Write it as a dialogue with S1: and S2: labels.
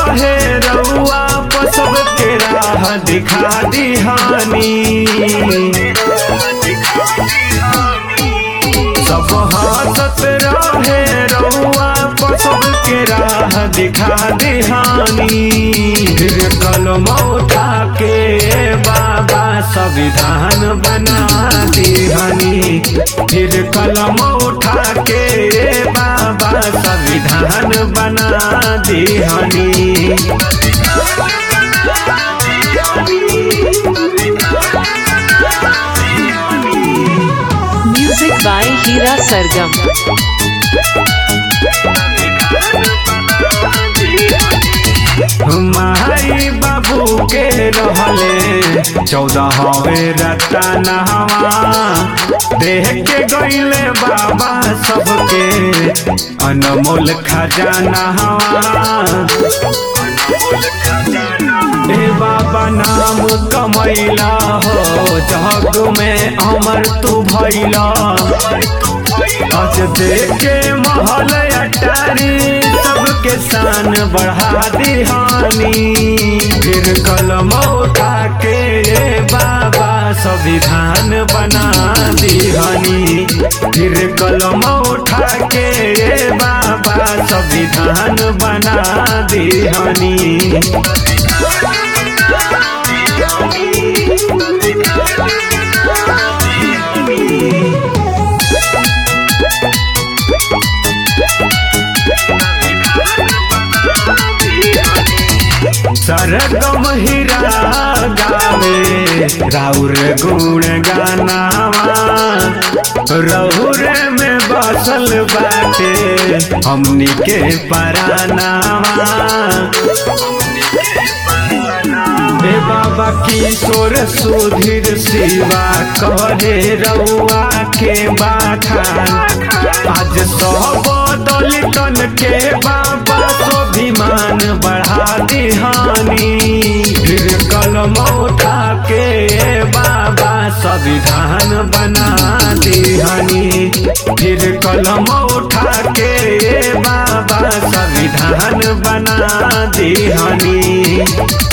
S1: रहे रउआ पर सबके राह दिखा दिहानी सब हंसत रहे रउआ पर सबके राह दिखा दिहानी फिर कलम उठा के बाबा संविधान बना दिहानी फिर कलम उठा के बाबा संविधान बना दिहानी
S2: Music by Hira Sargam.
S1: माई बाबू के रहले चौदह हवे रतनहवा देख के गईले बाबा सबके अनमोल खजाना ए बाबा नाम कमैला हो जग में अमर तू भैला आज देखे महल अटारी सबके शान बढ़ा दिहानी फिर कलम उठा के बाबा संविधान बना दिहानी फिर कलम उठा के बाबा संविधान बना दिहानी सरगम हीरा गावे राउर गुण गानावा रहुर में बसल बाटे हमनी के परानावा हे बाबा किशोर सुधीर शिवा करे रउआ के बाखान आज सब दलितन के बाबा स्वाभिमान बढ़ा दिहानी फिर कलम उठा के बाबा संविधान बना दिहानी फिर कलम उठा के बाबा संविधान बना दिहानी